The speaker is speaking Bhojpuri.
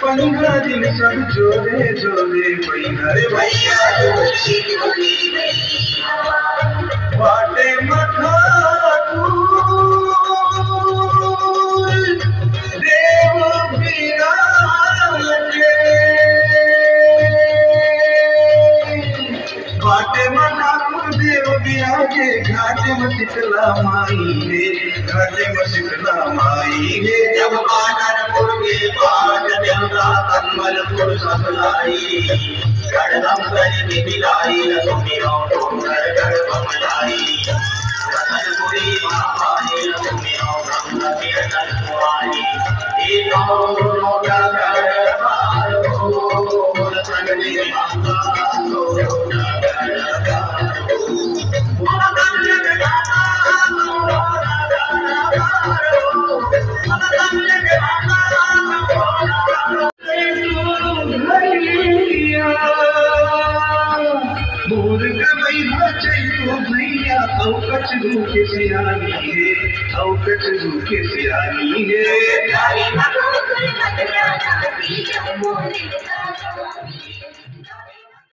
पंद्रह दिन सब जोरे जोरे भैया रे भैया बाटे मथा देव बिराजे बाटे मथा देव बिराजे घाटे में शीतला माई रे घाटे में शीतला माई रे जब बानरपुर के पाठ देवता कन्मलपुर सतलाई गढ़म कर मिलाई सुमिरो घर घर बमलाई रतनपुरी महामाई सुमिरो ब्रह्म कीर्तन कुमारी एको लोटा कर मारो प्रगति माता लोटा कर मोर गई बचैयो भैया औ कचरू के सियानी है औ कचरू के सियानी है Thank you.